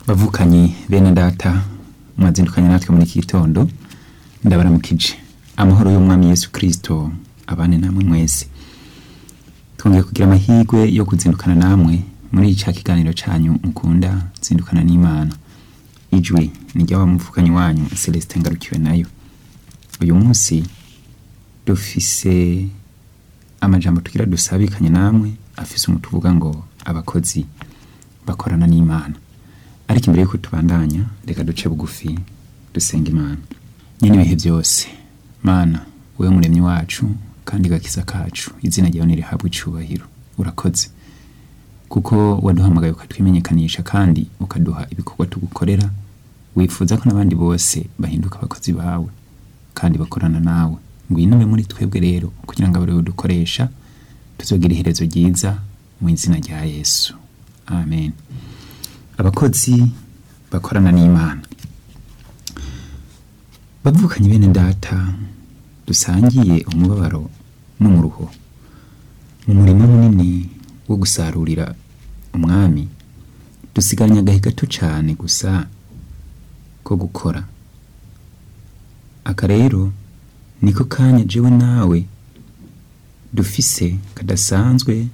bavukanyi bene data mwazindukanye natwe muri iki gitondo ndabaramukije amahoro y'umwami yesu kirisito abane namwe mwese twongeye kugira amahirwe yo kuzindukana namwe muri cya kiganiro cyanyu mukunda zindukana n'imana ijwi ni ry'abamuvukanyi wanyu celestin ngarukiwe nayo uyu munsi dufise amajambo tugira dusabikanye namwe afise umuti uvuga ngo abakozi bakorana n'imana ariko imbere y'uko tubandanya reka duce bugufi dusenga imana nyine ibihe byose mana wowe muremyi wacu kandi gakiza kacu izina ryawe nirihabwe icubahiro urakoze kuko waduhamagaye ukatwimenyekanisha kandi ukaduha ibikorwa tugukorera wifuza ko n'abandi bose bahinduka abakozi bawe kandi bakorana nawe ngwino ube muri twebwe rero kugira ngo abariwe dukoresha tuzogira iherezo ryiza mu izina rya yesu amen abakozi bakorana n'imana bavukanye bene data dusangiye umubabaro n'umuruho mu murimo munini wo gusarurira umwami dusigaranye agahe gato cyane gusa ko gukora aka rero niko kanya jewe nawe dufise kadasanzwe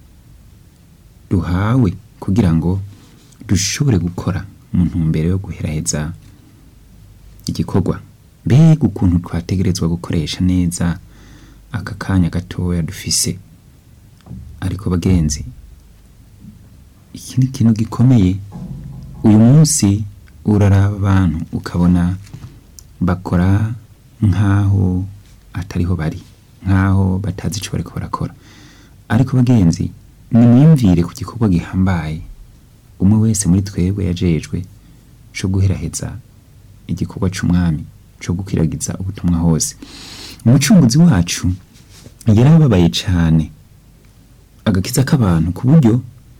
duhawe kugira ngo dushobore gukora mu ntumbero yo guheraheza igikorwa mbega ukuntu twategerezwa gukoresha neza aka kanya gatoya dufise ariko bagenzi iki ni ikintu gikomeye uyu munsi uraraba abantu ukabona bakora nk'aho atariho bari nk'aho batazi icyo bariko barakora ariko bagenzi nimwiyumvire ku gikorwa gihambaye umwe wese muri twebwe yajejwe cyo guheraheza igikorwa cy'umwami cyo gukwiragiza ubutumwa hose umucunguzi wacu yarababaye cyane agakiza k'abantu ku buryo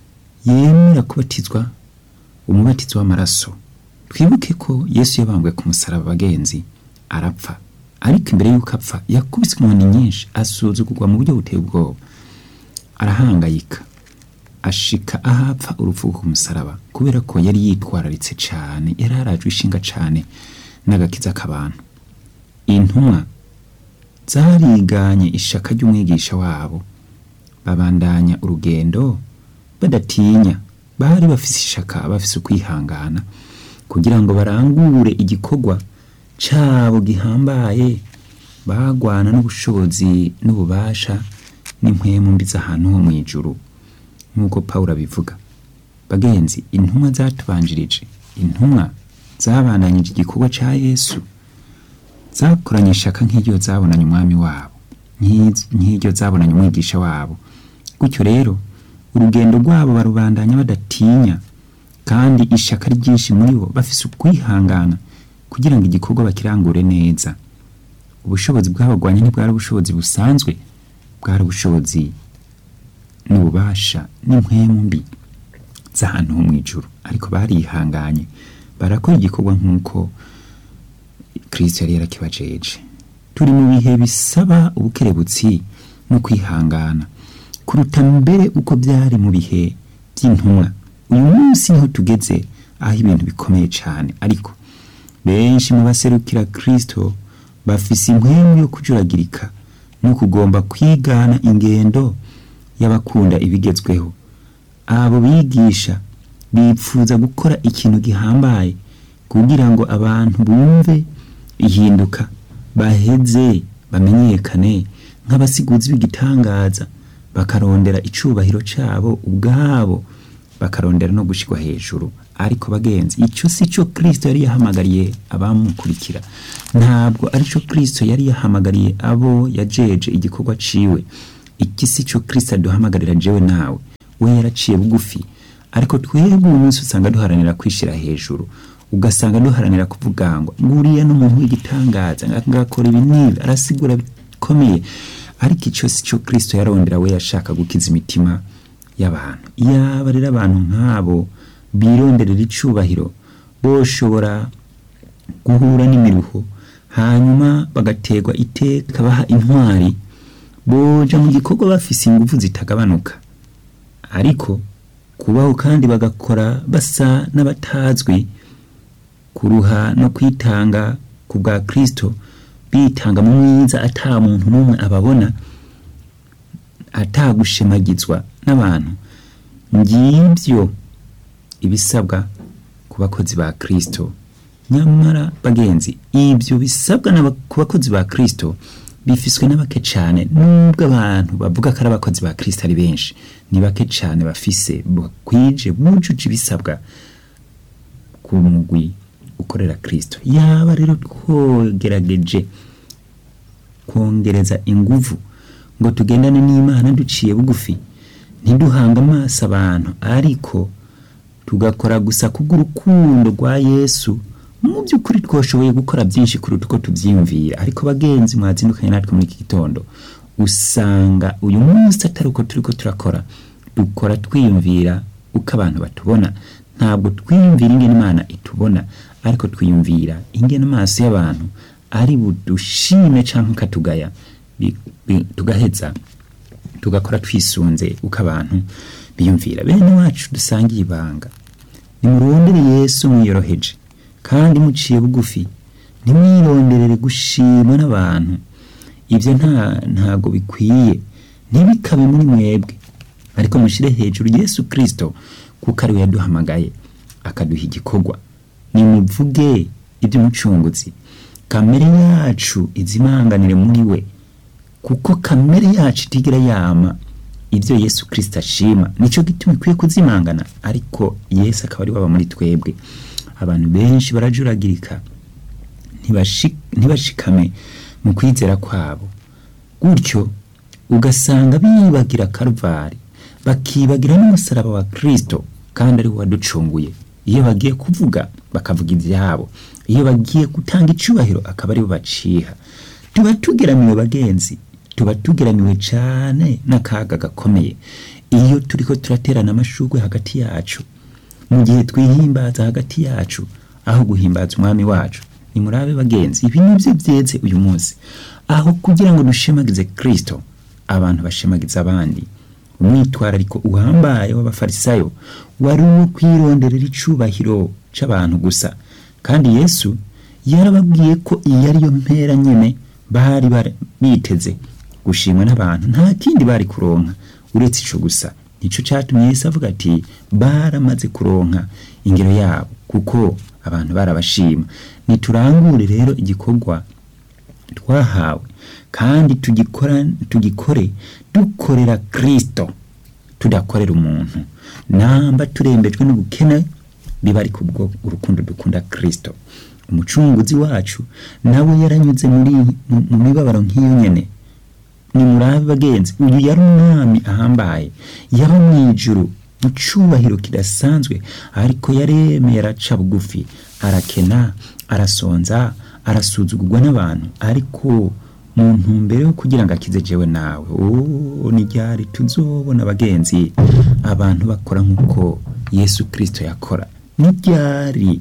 yemera kubatizwa umubatizo w'amaraso twibuke ko yesu yabambwe ku musaraba bagenzi arapfa ariko imbere y'uko apfa yakubise inkoni nyinshi asuzugurwa mu buryo buteye ubwoba arahangayika ashika ahapfa urupfu ku musaraba kubera ko yari yitwararitse cyane yari arajwe ishinga cyane n'agakiza k'abantu intumwa zariganye ishaka ry'umwigisha wabo babandanya urugendo badatinya bari bafise ishaka bafise ukwihangana kugira ngo barangure igikorwa cyabo gihambaye bagwana n'ubushobozi n'ububasha n'impwemu mbi z'ahantu ho mu ijuru nk'uko paul abivuga bagenzi intumwa zatubanjirije intumwa zabandanyije igikorwa cya yesu zakoranye ishaka nk'iryo zabonanye umwami wabo nk'iryo zabonanye umwigisha wabo gutyo rero urugendo rwabo barubandanya badatinya kandi ishaka ryinshi muri bo bafise ukwihangana kugira ngo igikorwa bakirangure neza ubushobozi bw'abagwanya ntibwari ubushobozi busanzwe bwari ubushobozi n'ububasha n'impwemu mbi z'ahantu ho mu ijuru ariko barihanganye barakora igikorwa nk'uko kirisito yari yarakibajeje turi mu bihe bisaba ubukerebutsi no kwihangana kuruta mbere uko byari mu bihe by'intumwa uyu munsi niho tugeze aho ibintu bikomeye cyane ariko benshi mu baserukira kirisito bafise impwemu yo kujuragirika no kugomba kwigana ingendo y'abakunda ibigezweho abo bigisha bipfuza gukora ikintu gihambaye kugira ngo abantu bumve ihinduka baheze bamenyekane nk'abasiguzi b'igitangaza bakarondera icubahiro cyabo ubwabo bakarondera no gushyirwa hejuru ariko bagenzi icyo si cyo kirisito yari yahamagariye abamukurikira ntabwo ari cyo kirisito yari yahamagariye abo yajeje igikorwa ciwe iki si cyo kirisito aduhamagarira jewe nawe we yaraciye bugufi ariko twebwe uyu munsi usanga duharanira kwishyira hejuru ugasanga duharanira kuvuga ngo nguriya n'umuntu w'igitangaza ngakora ibi n'ibi arasigura bikomeye ariko icyo si cyo kirisito yarondera we yashaka gukiza imitima y'abantu yaba rero abantu nk'abo bironderera icubahiro boshobora guhura n'imiruho hanyuma bagaterwa iteka baha intwari boja mu gikorwa bafise ingufu zitagabanuka ariko kubaho kandi bagakora basa n'abatazwi kuruha no kwitanga ku bwa kristo bitanga mu mwiza ata muntu n'umwe ababona atagushemagizwa n'abantu ngibyo ibisabwa ku bakozi ba kristo nyamara bagenzi ibyo bisabwa n'aba- ku bakozi ba kristo bifiswe n'abake cyane nubwo abantu bavuga ko ari abakozi ba kristo ari benshi ni bake cyane bafise bakwije bujuje ibisabwa ku mugwi ukorera kristo yaba rero twogerageje kongereza inguvu ngo tugendane n'imana duciye bugufi ntiduhange amaso abantu ariko tugakora gusa kubw'urukundo rwa yesu mu by'ukuri twashoboye gukora byinshi kuruta uko tubyiyumvira ariko bagenzi mwazindukanye natwe muri iki gitondo usanga uyu munsi atari uko turi ko turakora dukora twiyumvira uko abantu batubona ntabwo twiyumvira ingene imana itubona ariko twiyumvira ingene amaso y'abantu ari budushime cyangwa akatugaya bi- bi- tugaheza tugakora twisunze uko abantu biyumvira bene wacu dusangiye ibanga nimurondere yesu mwiyoroheje kandi muciye bugufi ntimwironderere gushimwa n'abantu ibyo nta ntago bikwiye ntibikabe muri mwebwe ariko mushyire hejuru yesu kirisito kuko ariwe yaduhamagaye akaduha igikorwa nimuvuge iby'umucunguzi kamere yacu izimanganire muri we kuko kamere yacu itigira yama ibyo yesu kirisito ashima nicyo gituma ikwiye kuzimangana ariko yesu akaba ari waba muri twebwe abantu benshi barajuragirika ntibashi- ntibashikame mu kwizera kwabo gutyo ugasanga bibagira karuvari bakibagira n'umusaraba wa kirisito kandi ari we waducunguye iyo bagiye kuvuga bakavuga ibyabo iyo bagiye gutanga icyubahiro akaba ari bo baciha tuba tugeramiwe bagenzi tuba tugeramiwe cyane n'akaga gakomeye iyo turi ko turaterana amashugwe hagati yacu mu gihe twihimbaza hagati yacu aho guhimbaza umwami wacu nimurabe bagenzi ibi nibyo byeze uyu munsi aho kugira ngo dushemagize kirisito abantu bashemagiza abandi umwitwarariko uhambaye w'abafarisayo wari uwo kwironderera icubahiro c'abantu gusa kandi yesu yarababwiye ko iyi ariyo mpera nyene bari bara- biteze gushimwa n'abantu nta kindi bari kuronka uretse ico gusa nico catumye yesu avuga ati baramaze kuronka ingero yabo kuko abantu barabashima niturangure rero igikorwa twahawe kandi tugikora tugikore dukorera kristo tudakorera umuntu namba turembejwe n'ubukene biba ari kubwo urukundo dukunda kristo umucunguzi wacu nawe yaranyuze muri mu- mu mibabaro nk'iyo nyene ni murabe bagenzi uyu yari umwami ahambaye yaba mu ijuru mu cyubahiro kidasanzwe ariko yaremeye araca bugufi arakena arasonza arasuzugurwa n'abantu ariko mu ntumbero yo kugira ngo akize jewe nawe oh, ni ryari tuzobona bagenzi abantu bakora nk'uko yesu kirisito yakora ni ryari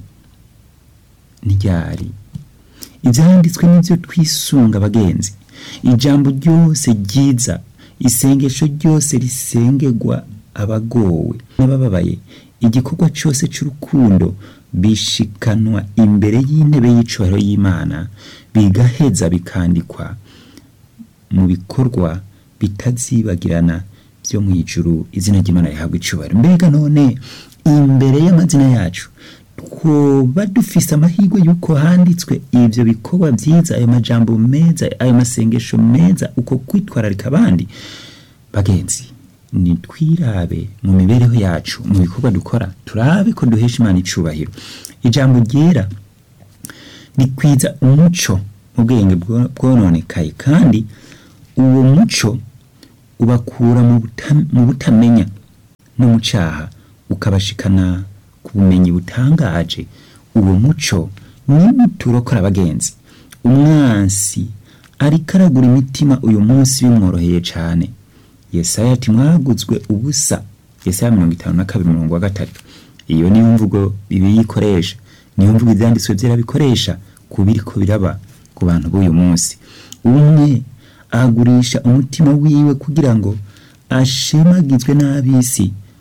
ni ryari ibyanditswe n'ibyo twisunga abagenzi ijambo ryose ryiza isengesho ryose risengerwa abagowe n'abababaye igikorwa cyose cy'urukundo bishikanwa imbere y'intebe y'icubahiro y'imana bigaheza bikandikwa mu bikorwa bitazibagirana byo mu ijuru izina ry'imana rihabwa icubahiro mbega none imbere y'amazina yacu twoba dufise amahirwe y'uko handitswe ibyo bikorwa byiza ayo majambo meza ayo masengesho meza uko kwitwararika abandi bagenzi nitwirabe mu mibereho yacu mu bikorwa dukora turabe ko duhesha imana icubahiro ijambo ryera rikwiza umuco mu bwenge bwo- bwononekaye kandi uwo muco ubakura mu buta- mu butamenya no mu cyaha ukabashikana ku bumenyi butangaje uwo muco niwo turokora abagenzi umwansi ariko aragura imitima uyu munsi bimworoheye cyane yesaya ati mwaguzwe ubusa yesaya mirongo itanu na kabiri mirongo wa gatatu iyo niyo mvugo bibiliya ikoresha niyo mvugo ibyanditswe byera bikoresha ku biriko biraba ku bantu b'uyu munsi umwe agurisha umutima wiwe kugira ngo ashemagizwe n'ab'isi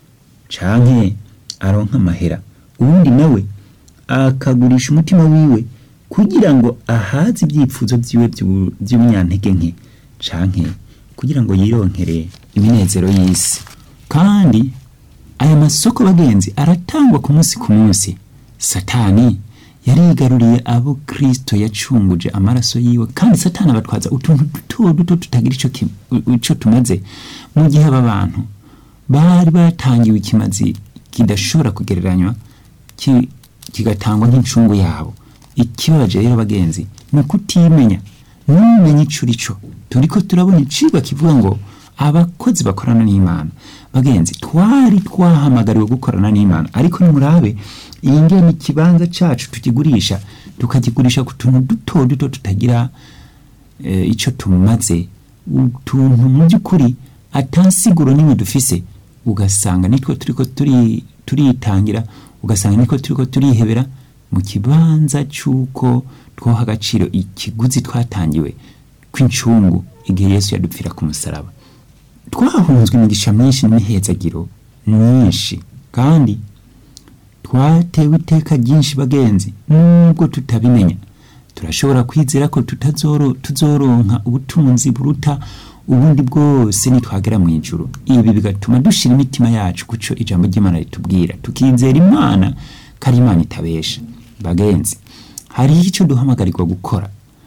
canke aronka amahera uwundi nawe akagurisha umutima wiwe kugira ngo ahaze ibyifuzo vyiwe vyu- vy'umunyantege nke canke kugira ngo yironkere iminezero y'isi kandi aya masoko bagenzi aratangwa ku munsi ku munsi satani yarigaruriye abo kristo yacunguje amaraso yiwe kandi satani abatwaza utuntu duto duto tutagira ico ki- ico tumaze mu gihe aba bantu bari batangiwe ikimazi kidashobora kugereranywa ki- kigatangwa nk'incungu yabo ikibabaje rero bagenzi ni ukutimenya ntumenye ico urico turiko turabona icigwa kivuga ngo abakozi bakorana n'imana bagenzi twari twahamagariwe gukorana n'imana ariko nimurabe iyi ngene ikibanza cacu tukigurisha tukakigurisha ku tuntu duto duto tutagira eh, ico tumaze utuntu mu by'ukuri atansiguro nimwe dufise ugasanga nitwo turiko turi turitangira ugasanga nitwo turiko turihebera mu kibanza c'uko twoha agaciro ikiguzi twatangiwe kw'incungu igihe yesu yadupfira ku musaraba twahunzwe imigisha myinshi n'imihezagiro myinshi kandi twatewe iteka ryinshi bagenzi nubwo tutabimenya turashobora kwizera ko tutazoro tuzoronka ubutunzi buruta ubundi bwose nitwagera mu ijuru ibi bigatuma dushira imitima yacu kuco ijambo ry'imana ritubwira tukizera imana ko ari imana itabesha bagenzi hariho icyo duhamagarirwa gukora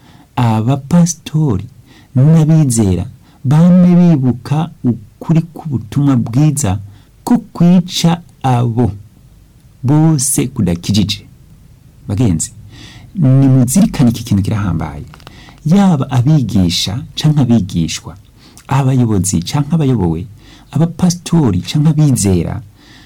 abapasitori n'abizera bame bibuka ukuri k'ubutumwa bwiza ko kwica abo bose kudakijije bagenzi nimuzirikane iki kintu kirahambaye yaba abigisha canke abigishwa abayobozi canke abayobowe abapasitori canke abizera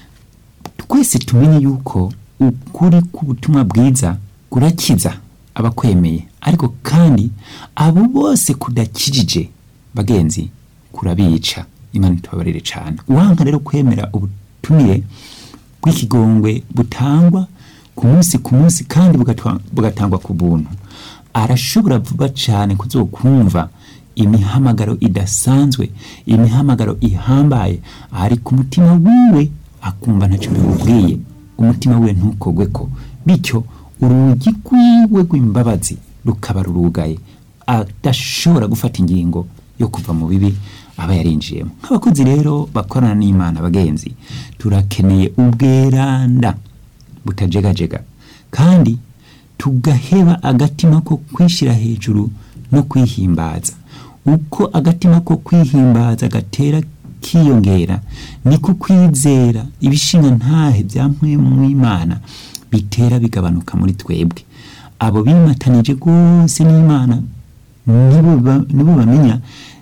twese tumenye yuko ukuri k'ubutumwa bwiza kurakiza abakwemeye ariko kandi abo bose kudakijije bagenzi kurabica imana itubabarire cane uwanka rero kwemera ubutumire bw'ikigongwe butangwa ku munsi ku munsi kandi bugatwa- bugatangwa ku buntu arashobora vuba cane kuzokumva imihamagaro idasanzwe imihamagaro ihambaye ari ku mutima wiwe akumva ntacyo bimubwiye umutima wiwe ntukogweko bityo urugi rwiwe rw'imbabazi rukaba rurugaye adashobora gufata ingingo yo kuva mu bibi aba yarinjiyemo nk'abakozi rero bakorana n'imana bagenzi turakeneye ubweranda butajegajega kandi tugaheba agatima ko kwishyira hejuru no kwihimbaza uko agatima ko kwihimbaza gatera kiyongera niko kwizera ibishinga ntahe bya mpwemu w'imana bitera bigabanuka muri twebwe abo bimatanije rwose n'imana nibo ba- nibo bamenya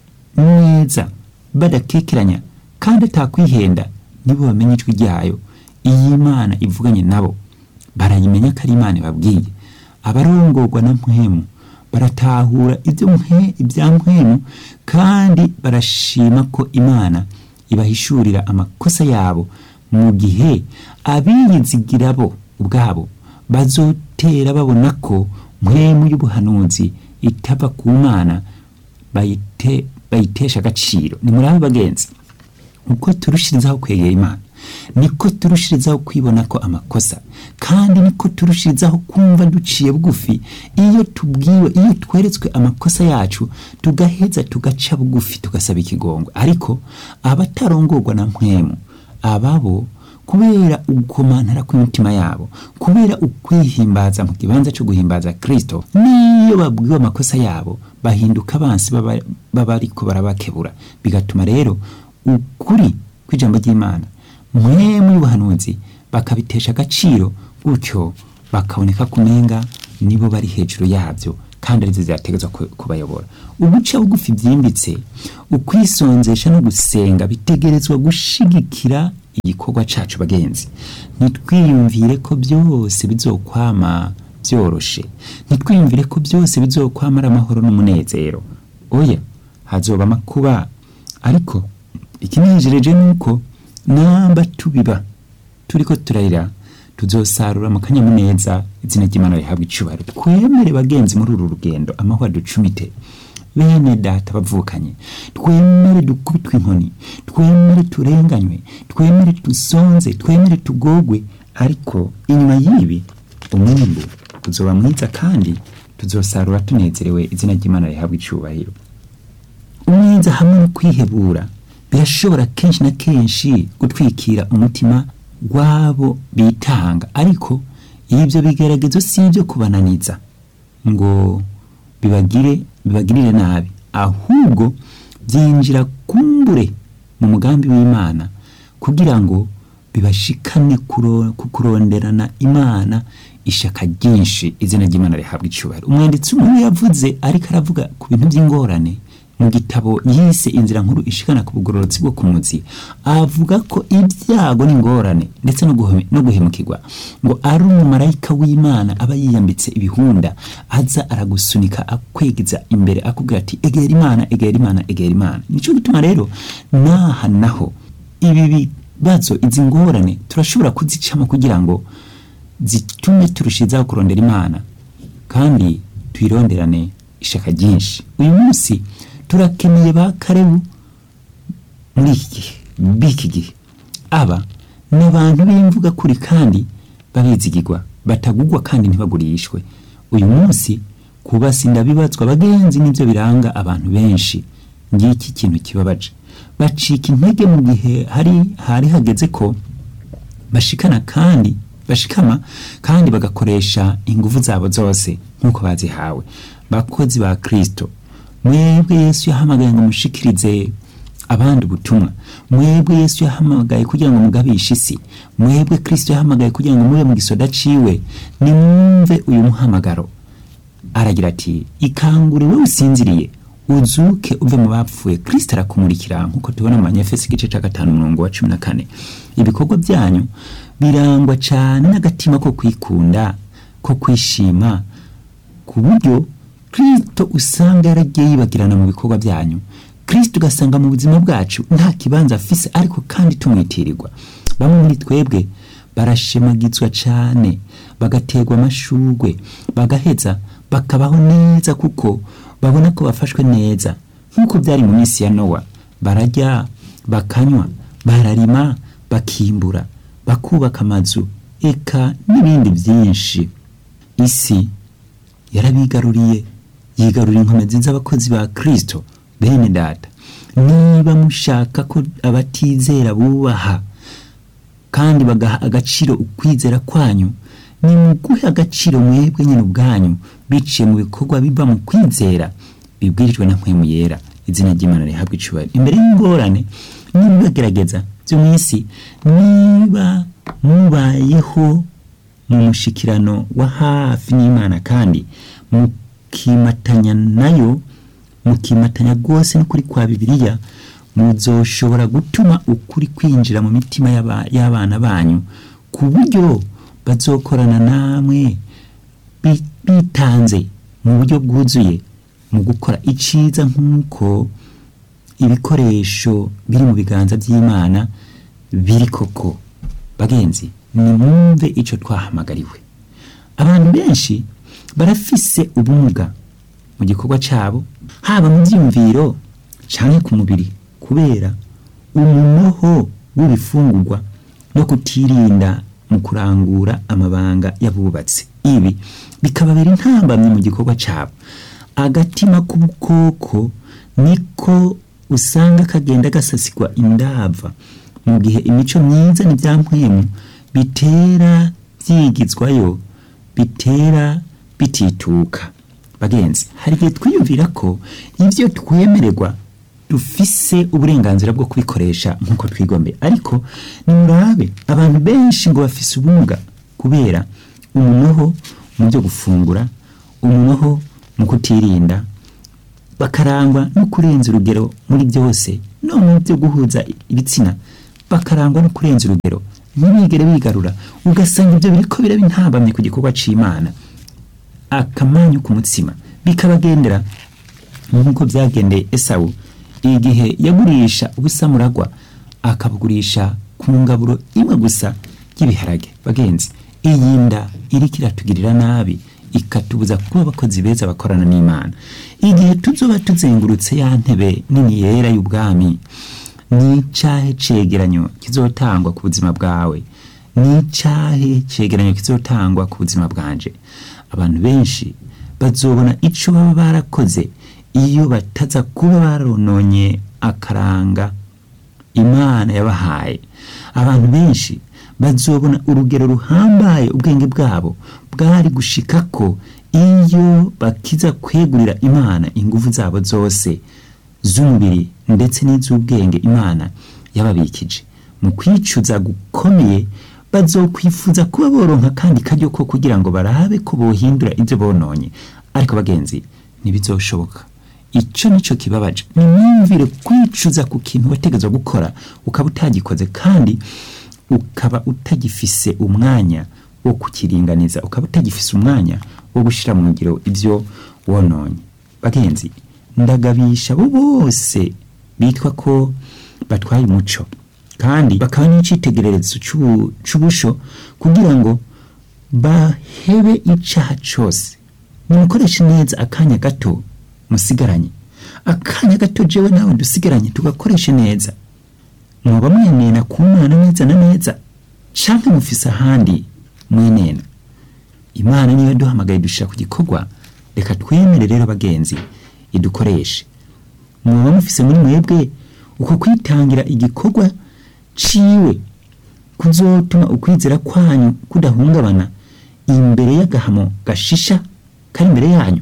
neza badakekeranya kandi atakwihenda nibo bamenya ijwi ryayo iyo imana ivuganye nabo barayimenya ko ari imana ibabwiye abarongorwa na mpwemu baratahura ibyo mwe ibya mpwemu kandi barashima ko imana ibahishurira amakosa yabo mu gihe abiyizigira bo ubwabo bazotera babona ko mpwemu y'ubuhanuzi itava ku mana bayite bayitesha agaciro ni muri abo bagenzi uko turushirizaho kwegera imana niko turushirizaho kwibona ko amakosa kandi niko turushirizaho kumva duciye bugufi iyo tubwiwe iyo tweretswe amakosa yacu tugaheza tugaca bugufi tugasaba ikigongwe ariko abatarongorwa na mpwemu ababo kubera ugukomantara kw'imitima yabo kubera ukwihimbaza mu kibanza cyo guhimbaza kristo n'iyo babwiwe amakosa yabo bahinduka abansi baba baba ariko barabakebura bigatuma rero ukuri kw'ijambo ry'imana mwemu y'ubuhanuzi bakabitesha agaciro gutyo bakaboneka kumenga nibo bari hejuru yabyo kandi arizo zirategetswe ku- kubayobora uguca bugufi byimbitse ukwisonzesha no gusenga bitegerezwa gushigikira igikorwa cacu bagenzi ntitwiyumvire ko byose bizokwama byoroshe ntitwiyumvire ko byose bizokwama ari amahoro n'umunezero oya hazoba amakuba ariko ikinejereje ni uko namba tubiba turiko turarira tuzosarura mu kanyamuneza izina ry'imana rihabwa icubahiro twemere bagenzi muri uru rugendo amahoro aducumite bene data bavukanye twemere dukubitwe inkoni twemere turenganywe twemere dusonze twemere tugogwe ariko inyuma y'ibi umwimbu uzoba mwiza kandi tuzosarura tunezerewe izina ry'imana rihabwa icyubahiro umwiza hamwe no kwihebura birashobora kenshi na kenshi gutwikira umutima w'abo bitanga ariko ibyo bigeragezo si ibyo kubananiza ngo bibagire bibagirire nabi ahubwo byinjira kumbure mu mugambi w'imana kugira ngo bibashikane kuro- ku kuronderana imana ishaka ryinshi izina ry'imana rihabwa icyubahiro umwanditsi umwe yavuze ariko aravuga ku bintu by'ingorane mu gitabo yise inzira nkuru ishikana ku bugororotsi bwo ku muzi avuga ko ibyago n'ingorane ndetse no guheme- no guhemukirwa ngo ari umumarayika w'imana aba yiyambitse ibihunda aza aragusunika akwegeza imbere akubwira ati egera imana egera imana egera imana nicyo gituma rero naha naho ibi bibazo izi ngorane turashobora kuzicamo kugira ngo zitume turushizaho kurondera imana kandi tuyironderane ishaka ryinshi uyu munsi turakeneye ba karebu muri iki gihe b'iki gihe aba ni abantu b'imvuga kuri kandi babizigirwa batagugwa kandi ntibagurishwe uyu munsi kubasinda bibazwa abagenzi nibyo biranga abantu benshi ngiki kintu kibabaje bacika intege mu gihe hari hari hageze ko bashikana kandi bashikama kandi bagakoresha ingufu zabo zose nk'uko bazihawe bakozi ba kristo mwebwe yesu yahamagaye ngo mushikirize abandi ubutumwa mwebwe yesu yahamagaye kugira ngo mugabishe isi mwebwe kristo yahamagaye kugira ngo mube mu gisoda ciwe nimwumve uyu muhamagaro aragira ati ikangure wowe usinziriye uzuke uve mu bapfuye kristo arakumurikira nk'uko tubona mu banyefesi igice cya gatanu umurongo wa cumi na kane ibikorwa byanyu birangwa cyane n'agatima ko kwikunda ko kwishima ku buryo kristo usanga yaragiye yibagirana mu bikorwa byanyu kristo ugasanga mu buzima bwacu nta kibanza afise ariko kandi tumwitirirwa bamwe muri twebwe barashemagizwa cyane bagaterwa amashugwe bagaheza bakabaho neza kuko babona ko bafashwe neza nk'uko byari mu minsi ya nowa bararya bakanywa bararima bakimbura bakubaka amazu eka n'ibindi byinshi isi yarabigaruriye yigarurira inkomezi z'abakozi ba kristo bene data niba mushaka ko abatizera bubaha kandi bagaha agaciro ukwizera kwanyu nimuguhe agaciro mwebwe nyine ubwanyu biciye mu bikorwa biva mu kwizera bibwirijwe na mpwemu yera izina ry'imana rihabwa icubahiro imbere y'ingorane nibibagerageza byo mu isi niba mubayeho mu mushikirano wa hafi n'imana kandi mukimatanya nayo mukimatanya rwose n'ukuri kwa bibiliya muzoshobora gutuma ukuri kwinjira mu mitima y'aba- y'abana banyu ku buryo bazokorana namwe bi- bitanze mu buryo bwuzuye mu gukora iciza nk'uko ibikoresho biri mu biganza by'imana biri koko bagenzi nimwumve icyo twahamagariwe abantu benshi barafise ubumuga mu gikorwa cyabo haba mu byiyumviro cyangwa ku mubiri kubera umunoho w'ibifungurwa no kutirinda mu kurangura amabanga y'abubatsi ibi bikababera intambamyi mu gikorwa cyabo agatima k'ubukoko niko usanga kagenda gasasigwa indava mu gihe imico myiza n'ibyampwemu bitera byigizwayo bitera bitituka bagenzi hari igihe twiyumvira ko ibyo twemererwa dufise uburenganzira bwo kubikoresha nk'uko twigombe ariko nimurabe abantu benshi ngo bafise ubumuga kubera umunoho mu byo gufungura umunoho mu kutirinda bakarangwa no kurenza urugero muri byose no mu byo guhuza ibitsina bakarangwa no kurenza urugero ntibigere bigarura ugasanga ibyo biriko biraba intambamye ku gikorwa c'imana akamanyu ku mutsima bikabagendera nk'uko byagendeye esawu igihe yagurisha ubusamuragwa akabugurisha ku ngaburo imwe gusa y'ibiharage bagenzi iyi nda iriko iratugirira nabi ikatubuza kuba abakozi beza bakorana n'imana igihe tuzoba tuzengurutse ya ntebe nini yera y'ubwami ni icahe cegeranyo kizotangwa ku buzima bwawe ni icahe cegeranyo kizotangwa ku buzima bwanje abantu benshi bazobona ico baba barakoze iyo bataza kuba barononye akaranga imana yabahaye abantu benshi bazobona urugero ruhambaye ubwenge bwabo bwari gushika ko iyo bakiza kwegurira imana ingufu zabo zose z'umubiri ndetse n'iz'ubwenge imana yababikije mu kwicuza gukomeye bazokwifuza kuba boronka kandi karyo ko kugira ngo barabe ko bohindura ibyo bononye ariko bagenzi ntibizoshoboka icyo nicyo kibabaje nimwumvire kwicuza ku kintu wategetswe gukora ukaba utagikoze kandi ukaba utagifise umwanya wo kukiringaniza ukaba utagifise umwanya wo gushyira mu ngiro ibyo wononye bagenzi ndagabisha abo bose bitwa ko batwaye umuco kandi bakaba n'icyitegererezo c'ubu- c'ubusho kugira ngo bahebe icaha cose nimukoreshe neza akanya gato musigaranye akanya gato jewe nawe dusigaranye tugakoreshe neza mwoba mwenena ku mana neza na neza canke mufise ahandi mwenena imana niyo yaduhamagaye dushira ku gikorwa reka twemere rero bagenzi idukoreshe mwoba mufise muri mwebwe uko kwitangira igikorwa ciwe kuzotuma ukwizera kwanyu kudahungabana imbere y'agahamo gashisha kari imbere yanyu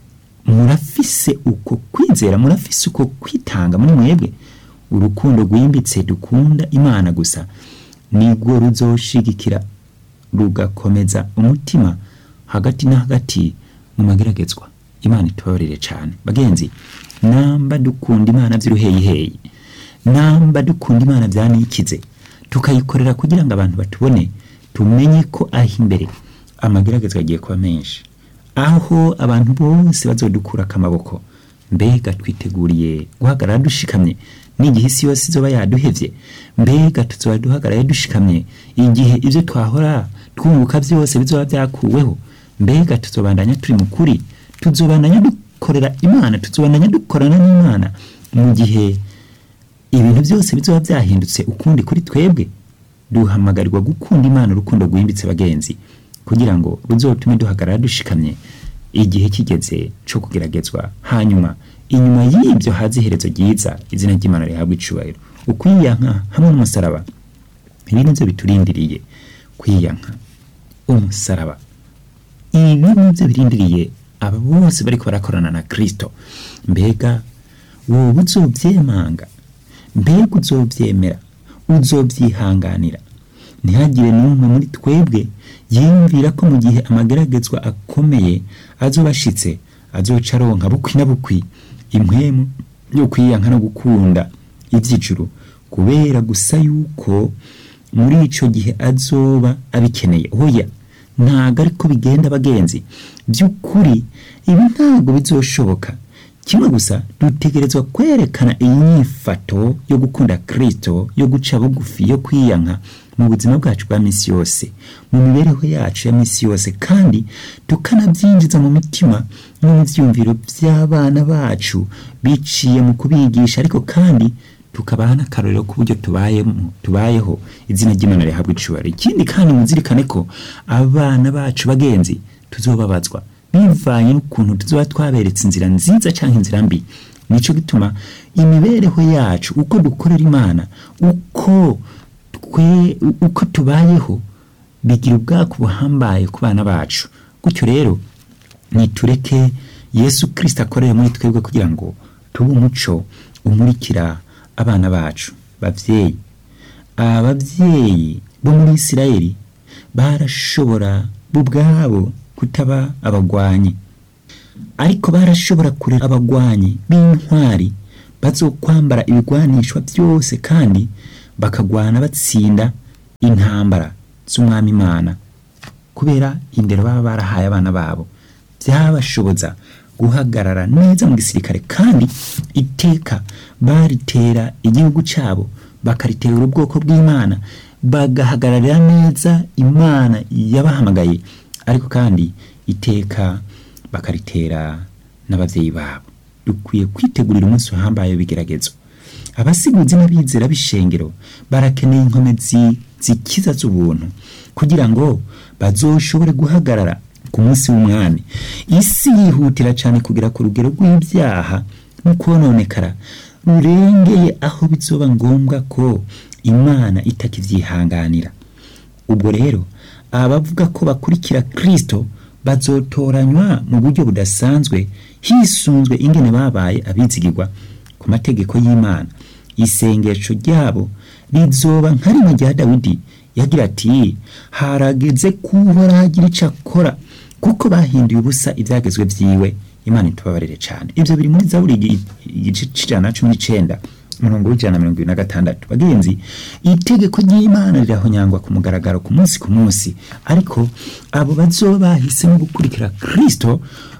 murafise uko kwizera murafise uko kwitanga muri mwebwe urukundo rwimbitse dukunda imana gusa nirwo ruzoshigikira rugakomeza umutima hagati na hagati mu mageragezwa imana itubabarire cyane bagenzi namba dukunda imana by'uruheyiheyi namba dukunda imana byanikize tukayikorera kugira ngo abantu batubone tumenye ko aho imbere amageragezwa agiye kuba menshi aho abantu bose bazodukura akamaboko mbega twiteguriye guhagarara dushikamye n'igihe isi yose izoba yaduhevye mbega tuzoba duhagarara dushikamye igihe ibyo twahora twunguka byose bizoba byakuweho mbega tuzobandanya turi mu kuri tuzobandanya dukorera imana tuzobandanya dukorana n'imana mu gihe ibintu byose bizoba byahindutse ukundi kuri twebwe duhamagarirwa gukunda imana urukundo rwimbitse bagenzi kugira ngo ruzotume duhagarara dushikamye igihe kigeze cyo kugeragezwa hanyuma inyuma y'ibyo haza iherezo ryiza izina ry'imana rihabwa icubahiro ukwiyanka hamwe n'umusaraba ibi nibyo biturindiriye kwiyanka umusaraba ibi nibyo birindiriye aba bose bariko barakorana na kristo mbega wowe uzovyemanga mbega uzovyemera uzovyihanganira ntihagire n'umwe muri twebwe yiyumvira ko mu gihe amageragezwa akomeye azoba ashitse azoca aronka bukwi na bukwi impwemu yo kwiyanka no gukunda ivy'ijuru kubera gusa yuko muri ico gihe azoba abikeneye hoya ntago ariko bigenda bagenzi by'ukuri ibi ntago bizoshoboka kimwe gusa dutegerezwa kwerekana iyi nyifato yo gukunda kristo yo guca bugufi yo kwiyanka mu buzima bwacu bwa misi yose mu mibereho yacu ya misi yose kandi tukanabyinjiza mu mitima no mu byiyumviro by'abana bacu biciye mu kubigisha ariko kandi tukabaha n'akarorero k'uburyo tubayemo tubayeho izina ry'imana rihabwa icubahiro ikindi kandi muzirikane ko abana bacu bagenzi tuzobabazwa bivanye n'ukuntu tuzoba twaberetse inzira nziza cyangwa inzira mbi nico gituma imibereho yacu uko dukorera imana uko twe uko tubayeho bigira ubwako buhambaye ku bana bacu gutyo rero nitureke yesu kirisita akorere muri twebwe kugira ngo tube umuco umurikira abana bacu bavyeyi abavyeyi bo muri isirayeli barashobora bo ubwabo kutaba abagwanyi ariko barashobora kurera abagwanyi b'intwari bazokwambara ibigwanishwa byose kandi bakagwana batsinda intambara z'umwami imana kubera indero baba barahaye abana babo byabashoboza guhagarara neza mu gisirikare kandi iteka baritera igihugu cyabo bakaritera ubwoko bw'imana bagahagararira neza imana yabahamagaye ariko kandi iteka bakaritera n'abavyeyi babo dukwiye kwitegurira umunsi uhambaye w'ibigeragezo abasiguzi n'abizera b'ishengero barakeneye inkomezi zikiza z'ubuntu kugira ngo bazoshobore guhagarara ku munsi w'umwami isi yihutira cyane kugera ku rugero rw'ibyaha no kononekara rurengeye aho bizoba ngombwa ko imana itakivyihanganira ubwo rero abavuga ko bakurikira kristo bazotoranywa mu buryo budasanzwe hisunzwe ingene babaye abizigirwa ku mategeko y'imana isengesho ryabo rizoba nka rimwe rya dawidi yagira ati harageze kuhora hagira ico akora kuko bahinduye ubusa ivyagezwe vyiwe imana itubabarire cane ivyo biri muri zaburi igi- igice c'ijana na cumi n'icenda umurongo w'ijana na mirongo ibiri na gatandatu bagenzi itegeko ry'imana rirahonyangwa ku mugaragaro ku munsi ku munsi ariko abo bazoba bahisemo gukurikira kristo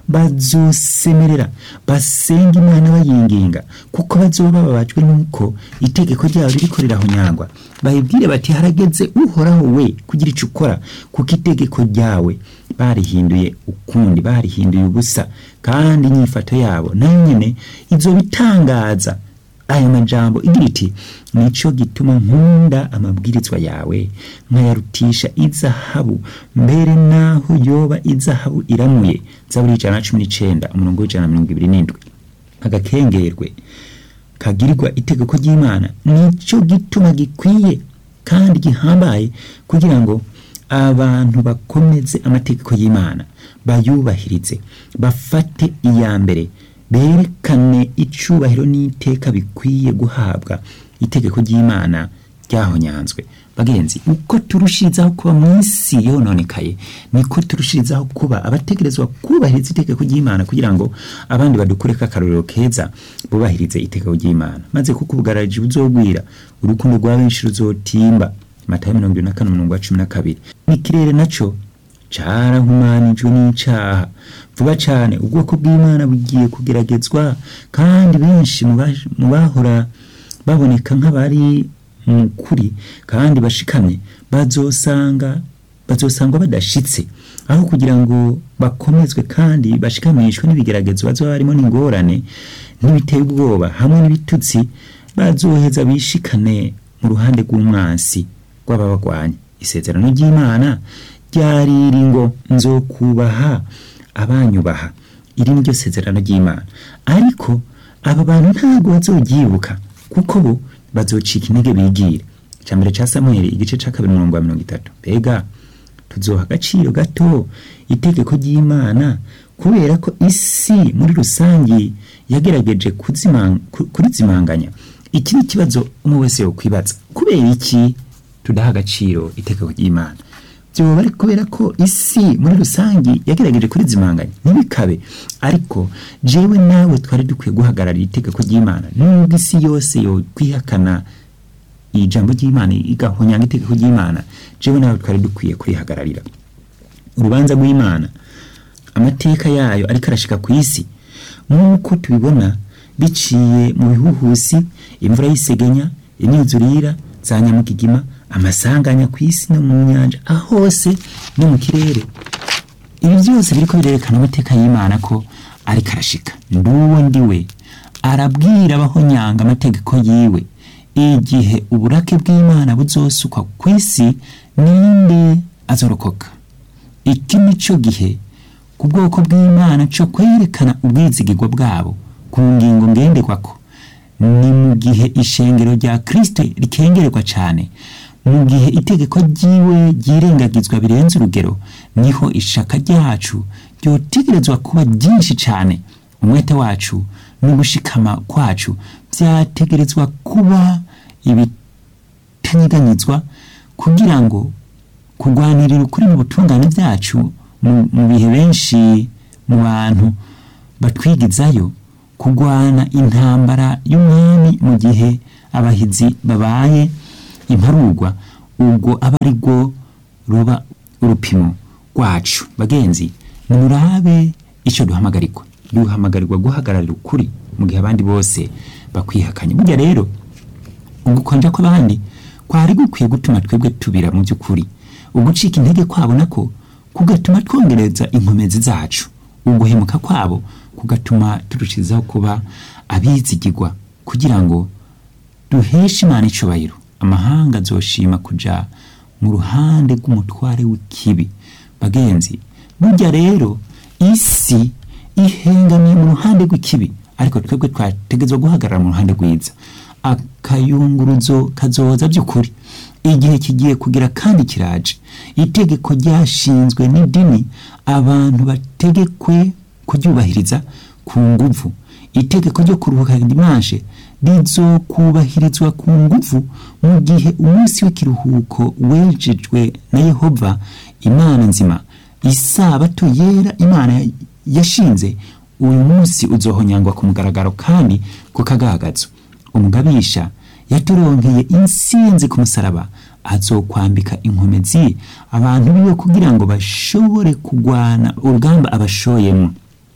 bazosemerera basenga imana bayinginga kuko bazoba bababajwe n'uko itegeko ryabo ririko rirahonyangwa bayibwire bati harageze uhoraho we kugira ico ukora kuko itegeko ryawe barihinduye ukundi barihinduye ubusa kandi inyifato yabo nayo nyene izobitangaza aya majambo igira iti nico gituma nkunda amabwirizwa yawe nkayarutisha izahabu mbere naho yoba izahabu iramuye zaburi ijana na cumi n'icenda umurongo w'ijana na mirongo ibiri n'indwi agakengerwe kagirirwa itegeko ry'imana nico gituma gikwiye kandi gihambaye kugira ngo abantu bakomeze amategeko y'imana bayubahirize bafate iya mbere berekane icubahiro n'iteka bikwiye guhabwa itegeko ry'imana ryahonyanzwe bagenzi uko turushirizaho kuba mu isi yononekaye niko turushirizaho kuba abategerezwa kubahiriza itegeko ry'imana kugira ngo abandi badukureko akarorero keza bubahirize itegeko ry'imana maze kuko ubugarariji buzogwira urukundo rwa benshi ruzotimba matayo mirongo ibiri na kane umurongo wa cumi na kabiri n'ikirere naco carahumanijwe n'icaha vuba cane ubwoko bw'imana bugiye kugeragezwa kandi benshi mu baje- mu bahora baboneka nk'abari mu kuri kandi bashikamye bazosanga bazosangwa badashitse aho kugira ngo bakomezwe kandi bashikamishwe n'ibigeragezo bazoba barimo n'ingorane n'ibiteye ubwoba hamwe n'ibitutsi bazoheza bishikane mu ruhande rw'umwansi rw'ababagwanya isezerano ry'imana ryariri ngo nzokubaha abanyubaha iri ni ryo sezerano ry'imana ariko aba bantu ntabwo bazoryibuka kuko bo bazocika intege bigire icambere ca samweli igice ca kabiri umurongo wa mirongo itatu mbega tuzoha agaciro gato itegeko ry'imana kubera ko isi muri rusange yagerageje kuzimang- ku- kurizimanganya iki ni ikibazo umwe wese yokwibaza kubera iki tudaha agaciro itegeko ry'imana byoba ari kubera ko isi muri rusange yagerageje kurizimanganya ntibikabe ariko jewe nawe twari dukwiye guhagararira itegeko ry'imana nubwo isi yose yokwihakana ijambo ry'imana igahonyanga itegeko ry'imana jewe nawe twari dukwiye kurihagararira urubanza rw'imana amateka yayo ariko arashika ku isi nk'uko tubibona biciye mu bihuhusi imvura y'isegenya imyuzurira za nyamugigima amasanganya ku isi no mu nyanja aho hose no mu kirere ibi byose biriko birerekana amateka y'imana ko ariko arashika nduwo ndiwe arabwira abahonyanga amategeko yiwe igihe uburake bw'imana buzosukwa ku isi ninde azorokoka iki ni cyo gihe ku bwoko bw'imana cyo kwerekana ubwizigirwa bwabo ku ngingo ngenderwako ni mu gihe ishengero rya kristo rikengererwa cyane mu gihe itegeko ryiwe ryirengagizwa birenze urugero niho ishaka ryacu ryotegerezwa kuba ryinshi cyane umwete wacu n'ugushikama kwacu byategerezwa kuba ibitanyeganyizwa kugira ngo kurwanirira ukuri mu butungane byacu mu mu bihe benshi mu bantu batwigizayo kurwana intambara y'umwami mu gihe abahizi babaye imparurwa ubwo aba ari rwo ruba urupimo rwacu bagenzi nimurabe icyo duhamagarirwa duhamagarirwa guhagararira ukuri mu gihe abandi bose bakwihakanye burya rero ugukonja kw'abandi kwari gukwiye gutuma twebwe tubira mu by'ukuri ugucika intege kwabo nako kugatuma twongereza inkomezi zacu uguhemuka kwabo kugatuma turushizaho kuba abizigirwa kugira ngo duheshe imana icubahiro amahanga azoshima kuja mu ruhande rw'umutware w'ikibi bagenzi burya rero isi ihengamiye mu ruhande rw'ikibi ariko twebwe twategezwa guhagarara mu ruhande rwiza akayunguruzo kazoza by'ukuri igihe kigiye kugira kandi kiraje itegeko ryashinzwe n'idini abantu bategekwe kuryubahiriza ku nguvu itegeko ryo kuruhuka dimanshe rizokubahirizwa ku nguvu mu gihe umunsi w'ikiruhuko wejejwe na yehova imana nzima isabato yera imana yashinze uyu munsi uzohonyangwa ku mugaragaro kandi ku kagagazo umugabisha yaturonkeye insinzi ku musaraba azokwambika inkomezi abantu biwe kugira ngo bashobore kugwana urugamba abashoyemo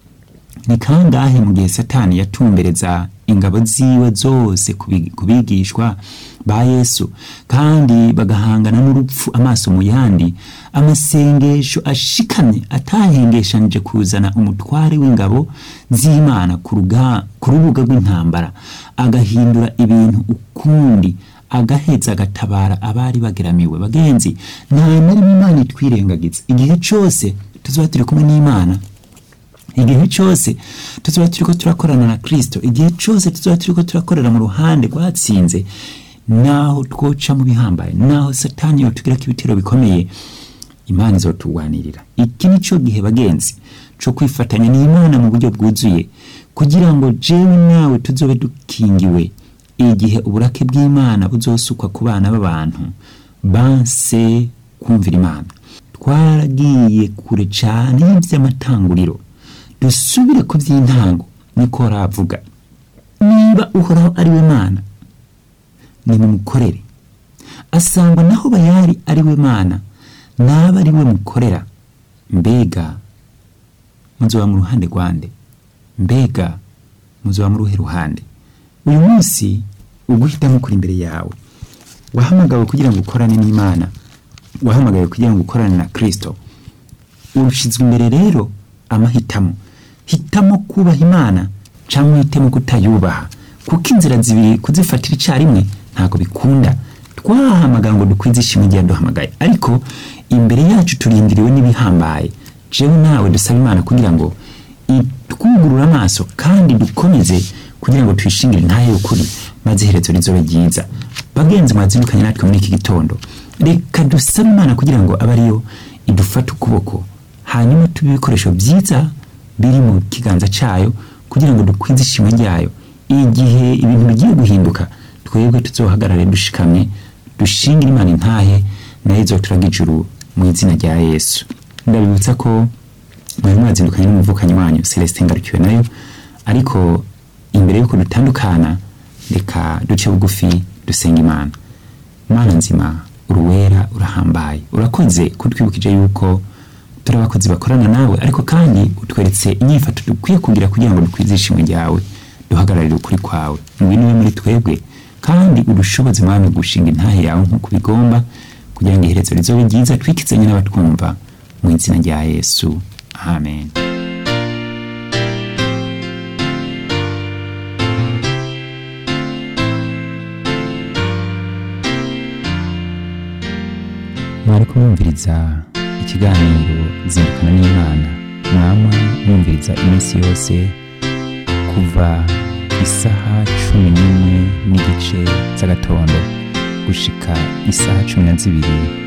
ni kangahe mu gihe satani yatumbereza ingabo ziwe zose ku bigishwa ba yesu kandi bagahangana n'urupfu amaso mu yandi amasengesho ashikamye atahengeshanije kuzana umutware w'ingabo z'imana ku rubuga rw'intambara agahindura ibintu ukundi agaheza agatabara abari bageramiwe bagenzi nta na rimwe imana itwirengagiza igihe cyose tuzaba turi kumwe n'imana igihe cyose tuzaba turiko turakorana na kristo igihe cyose tuzaba turiko turakorera mu ruhande rwatsinze naho twoca mu bihambaye naho satani yotugirako ibitero bikomeye imana izotugwanirira iki ni cyo gihe bagenzi cyo kwifatanya n'imana mu buryo bwuzuye kugira ngo jewe nawe tuzobe dukingiwe igihe uburake bw'imana buzosukwa ku bana b'abantu banse kumvira imana twaragiye kure cyane y'iby'amatanguriro dusubire ku by'intango niko ravuga niba uhoraho ari we mana nimumukorere asangwa naho bayari ari we mana naba ari we mukorera mbega muzoba mu ruhande rwande mbega muzoba mu ruhe ruhande uyu munsi uguhitamo kuri imbere yawe wahamagawe kugira ngo ukorane n'imana wahamagawe kugira ngo ukorane na kristo urushizwe imbere rero amahitamo hitamo kubaha imana cyangwa uhitemo kutayubaha kuko inzira zibiri kuzifatira icyarimwe ntabwo bikunda twahamagara ngo dukwize ishimwe igihe duhamagaye ariko imbere yacu turindiriwe n'ibihambaye jewe nawe dusaba imana kugira ngo itwugurure amaso kandi dukomeze kugira ngo tuyishingire ntayo y'ukuri maze iherezo rizobe ryiza bagenzi mwazindukanye natwe muri iki gitondo reka dusabe imana kugira ngo abe ariyo idufate ukuboko hanyuma tube ibikoresho byiza biri mu kiganza cyayo kugira ngo dukwize ishimwe ryayo igihe ibintu bigiye guhinduka twebwe tuzohagarare dushikamye dushingire imana intahe nayo izoturaga ijuru mu izina rya yesu ndabibutsa ko mwari mwazindukanye n'umuvukanyi wanyu celestin ngarukiwe nayo ariko imbere y'uko dutandukana reka duce bugufi dusenga imana imana nzima uruwera urahambaye urakoze kutwibukije yuko turi abakozi bakorana nawe ariko kandi utweretse inyifato dukwiye kugira kugira ngo dukwize ishimwe ryawe duhagararire ukuri kwawe ngwino ube muri twebwe kandi udushoboze mwami gushinga intahe yawe nk'uko bigomba kugira ngo iherezo rizobe ryiza twikizanye n'abatwumva mu izina rya yesu amen mwari kumwumviriza ikiganiro zindukana n'imana mwama mwumviriza iminsi yose kuva isaha cumi n'imwe n'igice z'agatondo gushika isaha cumi na zibiri